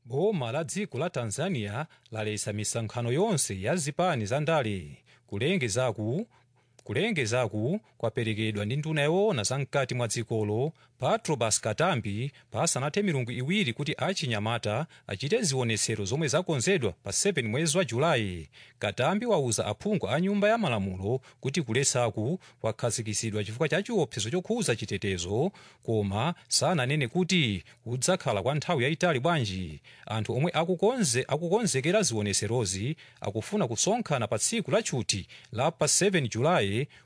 boma la dziko la tanzania lalesa misonkhano yonse ya zipani za ndale kulengezaku kulengezaku kwaperekedwa ndi nduna yoona zamkati mwa dzikolo patrobas katambi pasanathe milungu iwiri kuti achinyamata achite zionetsero zomwe zakonzedwa pa 7 mwezi wa julayi katambi wauza aphungu a nyumba ya malamulo kuti kulesaku kwakhazikitsidwa chifukwa cha chiopsezo chokhuza chitetezo koma sananene kuti kudzakhala kwa nthawi yayitali bwanji anthu omwe akukonze akukonzekera zionetserozi akufuna kusonkhana pa tsiku la tchuti la pa 7 julayi